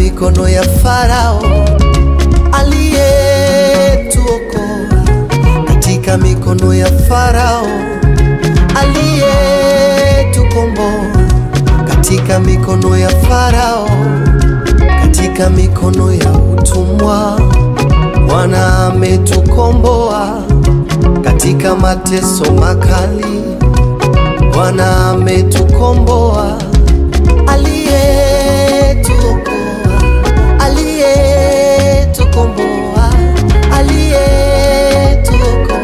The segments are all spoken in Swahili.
mikono ya Farao aliyetuokoa, katika mikono ya Farao aliyetukomboa, katika mikono ya Farao, katika mikono ya utumwa. Bwana ametukomboa katika mateso makali. Bwana ametukomboa, aliyetuokoa, aliyetukomboa, aliyetuokoa,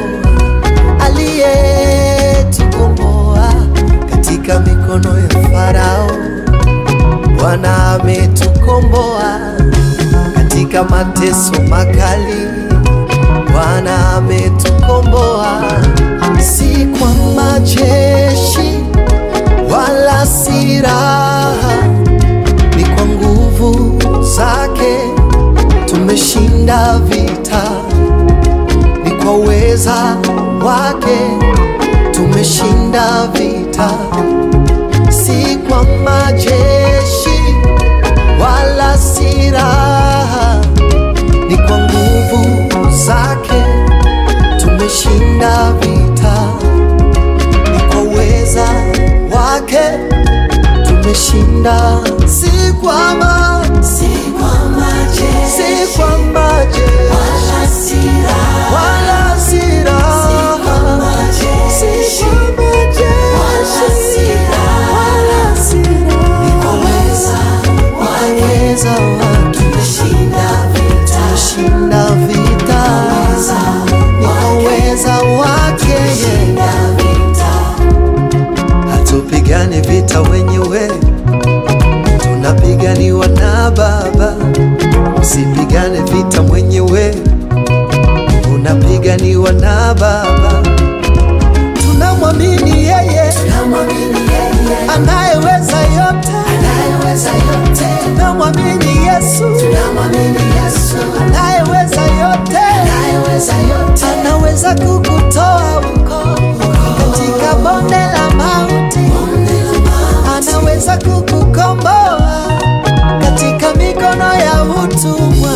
aliyetukomboa katika mikono ya Farao. Bwana ametukomboa katika mateso makali. Bwana ametukomboa, si kwa majeshi wala silaha, ni kwa nguvu zake tumeshinda vita, ni kwa uweza wake tumeshinda vita, si kwa majeshi wala silaha, ni kwa nguvu zake tumeshinda vita, ni kwa uweza wake tumeshinda, si kwa ma, Si kwa majeshi si kwa majeshi wala silaha, wala silaha, majeshi si kwa majeshi wala silaha, wala silaha, kwa uweza wake uweza wake tumeshinda vita. tumeshinda vita, ni kwa uweza wake yeye. Tumeshinda vita. Hatupigani vita wenyewe, tunapiganiwa na Baba. Usipigane vita mwenyewe, unapiganiwa na Baba. Tunamwamini yeye Tunamwamini yeye anayeweza yote, anayeweza yote. tunamwamini Yesu Tunamwamini Yesu anayeweza yote, anayeweza yote. anaweza kukutoa huko katika bonde la mauti. anaweza kukukomboa katika mikono ya utumwa,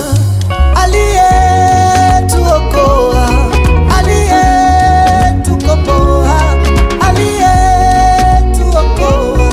aliyetuokoa, aliyetukomboa, aliyetuokoa,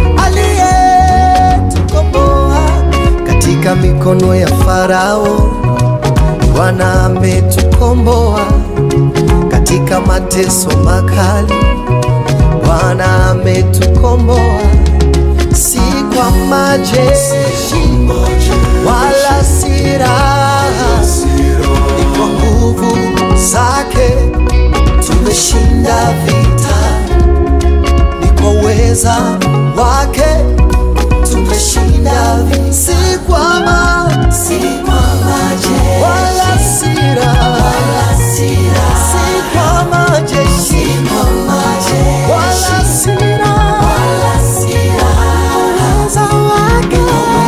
aliyetukomboa katika mikono ya Farao. Bwana ametukomboa katika mateso makali. Bwana ametukomboa, si kwa majeshi wala silaha, ni kwa nguvu zake tumeshinda vita, ni kwa uweza wake tumeshinda vita, si kwa ma Si kwa majeshi wala silaha, wala silaha, si kwa majeshi kwa majeshi wala silaha, wala silaha. uweza wake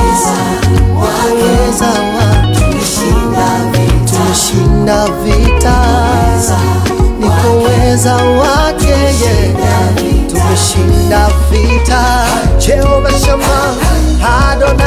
uweza wake Tumeshinda vita. tumeshinda vita, ni kwa uweza wake yeye tumeshinda vita. Jehova Shama Adonai